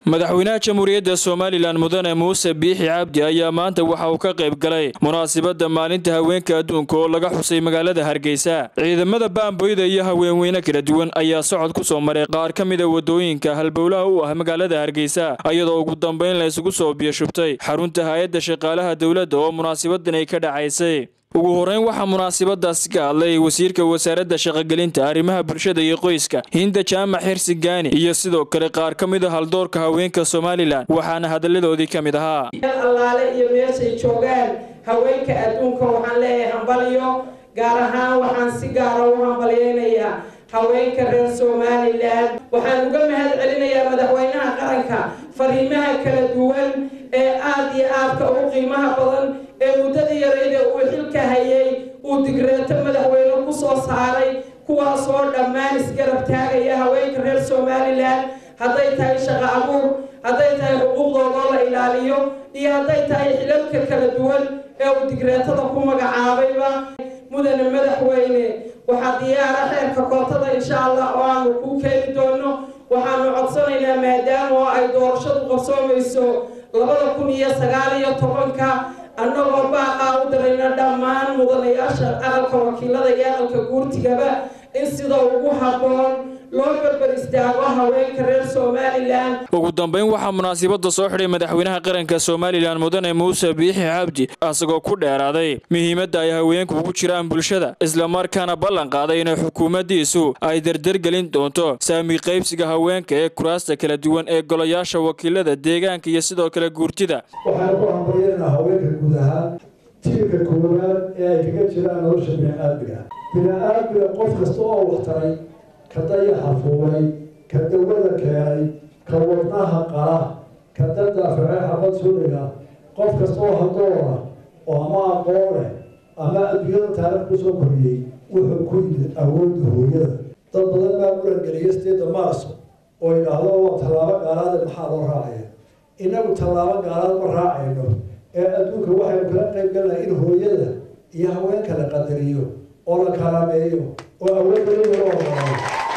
madaxweynaha jamhuuriyadda somalilan mudane muuse biixi cabdi ayaa maanta waxa uu ka qayb galay munaasibadda maalinta haweenka adduunka oo laga xusay magaalada hargeysa ciidamada baamboyda iyo haweenweyne kala duwan ayaa socod ku soo maray qaar ka mida wadooyinka halbowlaha u ah magaalada hargeysa iyadoo ugu dambayn la isugu soo biyashubtay xarunta hay-adda shaqaalaha dowladda oo munaasabadan ay ka dhacaysay ugu horeyn waxaa munaasabadaasi ka hadlay wasiirka wasaaradda shaqogelinta arrimaha bulshada iyo qoyska hinda jaamac xirsi gaani iyo sidoo kale qaar ka mid a haldoorka haweenka somalilan waxaana hadalladoodii ka mid ahaa allaale iyo meeshay joogaan haweenka adduunka waxaan leeyahay hambalyo gaar ahaan waxaan si gaara u hambalyeynayaa haweenka reer somalilan waxaan uga mahad celinayaa madaxweynaha qaranka fariimaha kala duwan ee aada iyo aadka ugu qiimaha badan ee muddadii yarayda uu xilka hayay uu digreeto madaxweyne ku soo saaray kuwaasoo dhammaan isgarab taagaya haweenka reer somalilan hadday tahay shaqo abuur hadday tahay xuquuqdoodoo la ilaaliyo iyo hadday tahay xilalka kala duwan ee uu digreetada ku magacaabayba mudane madaxweyne waxaa diyaara xeerka kootada insha allah oo aanu kuu keeni doono waxaanu codsanaynaa maadaama oo ay doorashadu qabsoomayso labada kun iyo sagaal iyo tobanka annagoo baaqaa u dirayna dhammaan mudanayaasha aqalka wakiilada iyo aqalka guurtigaba in sida ugu habboon loo berber istaago haweenka reer somalilan ugu dambayn waxaa munaasibadda soo xidhay madaxweynaha qaranka somalilan mudane muuse biixi cabdi asagoo ku dheeraaday muhiimadda ay haweenku ugu jiraan bulshada islamarkaana ballan qaaday inay xukuumaddiisu ay dardargelin doonto saami qaybsiga haweenka ee kuraasta kala duwan ee golayaasha wakiilada deegaanka iyo sidoo kale guurtida waxaan ku hambalyeynaa haweenka guud ahaan tiirka koowaad ee ay kaga jiraan nolosha bini-aadmiga bini-aadmiga qof kasta oo waxtaray ka dayaxa fuulay ka dawada keenay ka wadnaha qala ka dadaaficay xabad suliga qof kasta oo hadoora oo ama aqoon leh ama adduunyada taarikh kusoo koriyey wuxuu ku yimid awoodda hooyada dad badan baa murangeliyay sideeda maarso oo idhaahdo waa tallaabo gaalaada maxaa loo raacaya inagu tallaabo gaalaad ma raacayno ee adduunka waxaynu kala qayb galnahay in hooyada iyo haweenka la qadariyo oo la kalameeyo oo awoodda loo ogolaayo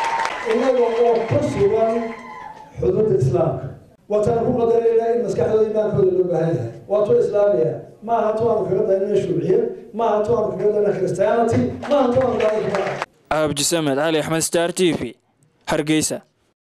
inaga oo ku sugan xuduudda islaamka waatana ku qadarayna in maskaxdooda imaankooda loo baahan yahay waa tu islaamiya ma aha tu aanu kaga daynana shuuciye ma aha tu aanu kaga dayna christianity ma aha tu aanu kaga cabdisamed cali axmed star t v hargeysa